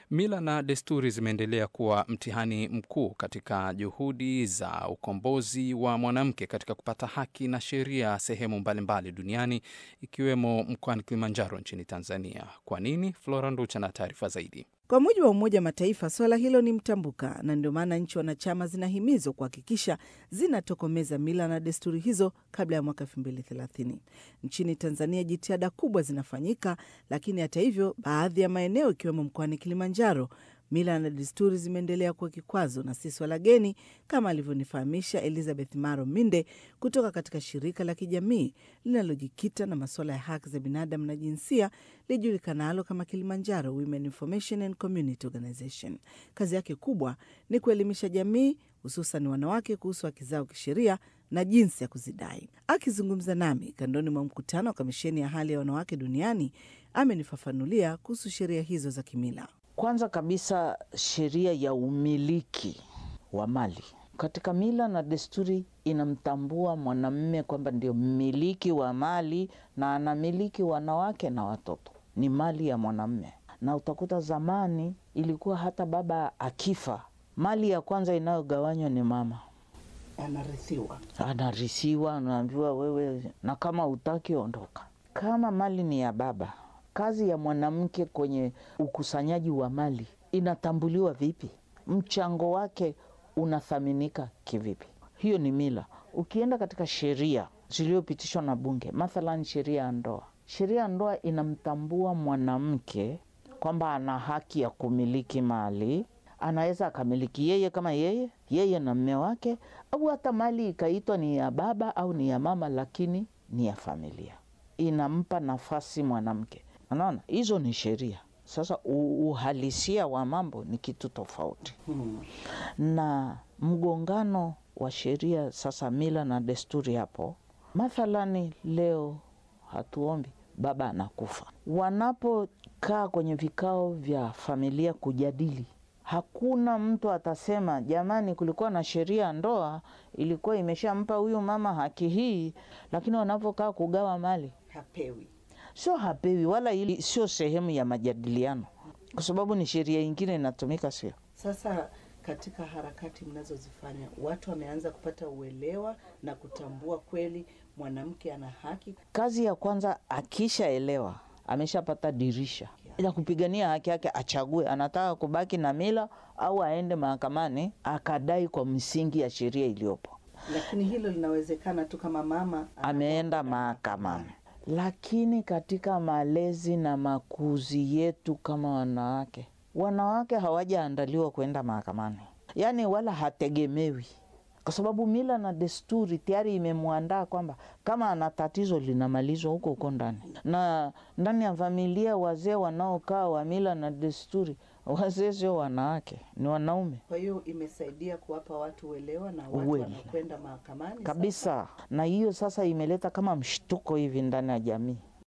Mila na desturi zimeendelea kuwa mtihani mkuu katika juhudi za ukombozi wa mwanamke katika kupata haki na sheria sehemu mbalimbali duniani ikiwemo mkoani Kilimanjaro nchini Tanzania. Kwa nini? Flora Nducha na taarifa zaidi. Kwa mujibu wa Umoja wa Mataifa, swala hilo ni mtambuka, na ndio maana nchi wanachama zinahimizwa kuhakikisha zinatokomeza mila na desturi hizo kabla ya mwaka elfu mbili thelathini. Nchini Tanzania jitihada kubwa zinafanyika, lakini hata hivyo, baadhi ya maeneo ikiwemo mkoani Kilimanjaro mila na desturi zimeendelea kuwa kikwazo na si swala geni, kama alivyonifahamisha Elizabeth Maro Minde kutoka katika shirika la kijamii linalojikita na masuala ya haki za binadamu na jinsia lijulikanalo kama Kilimanjaro Women Information and Community Organization. Kazi yake kubwa ni kuelimisha jamii, hususan wanawake, kuhusu haki zao kisheria na jinsi ya kuzidai. Akizungumza nami kandoni mwa mkutano wa kamisheni ya hali ya wanawake duniani, amenifafanulia kuhusu sheria hizo za kimila. Kwanza kabisa sheria ya umiliki wa mali katika mila na desturi inamtambua mwanamume kwamba ndio mmiliki wa mali na anamiliki wanawake na watoto, ni mali ya mwanamume. Na utakuta zamani ilikuwa hata baba akifa, mali ya kwanza inayogawanywa ni mama, Anarithiwa. anarithiwa, anaambiwa wewe, na kama utaki ondoka. Kama mali ni ya baba kazi ya mwanamke kwenye ukusanyaji wa mali inatambuliwa vipi? Mchango wake unathaminika kivipi? Hiyo ni mila. Ukienda katika sheria zilizopitishwa na Bunge, mathalan sheria ya ndoa, sheria ya ndoa inamtambua mwanamke kwamba ana haki ya kumiliki mali. Anaweza akamiliki yeye kama yeye, yeye na mme wake, au hata mali ikaitwa ni ya baba au ni ya mama, lakini ni ya familia. Inampa nafasi mwanamke. Unaona, hizo ni sheria. Sasa uhalisia wa mambo ni kitu tofauti hmm. Na mgongano wa sheria sasa, mila na desturi hapo. Mathalani leo hatuombi, baba anakufa. Wanapokaa kwenye vikao vya familia kujadili, hakuna mtu atasema jamani, kulikuwa na sheria ya ndoa ilikuwa imeshampa huyu mama haki hii, lakini wanapokaa kugawa mali hapewi sio hapewi, wala ili sio sehemu ya majadiliano, kwa sababu ni sheria ingine inatumika, sio sasa. Katika harakati mnazozifanya, watu wameanza kupata uelewa na kutambua kweli mwanamke ana haki. Kazi ya kwanza, akishaelewa ameshapata dirisha ya kupigania haki yake, achague anataka kubaki na mila au aende mahakamani akadai kwa msingi ya sheria iliyopo. Lakini hilo linawezekana tu kama mama ameenda mahakamani lakini katika malezi na makuzi yetu kama wanawake, wanawake hawajaandaliwa kwenda mahakamani, yaani wala hategemewi, kwa sababu mila na desturi tayari imemwandaa kwamba kama ana tatizo linamalizwa huko huko ndani. Na ndani ya familia, wazee wanaokaa wa mila na desturi, wazee sio wanawake, ni wanaume. Kwa hiyo imesaidia kuwapa watu uelewa na watu wanakwenda mahakamani kabisa. Na hiyo sasa imeleta kama mshtuko hivi ndani ya jamii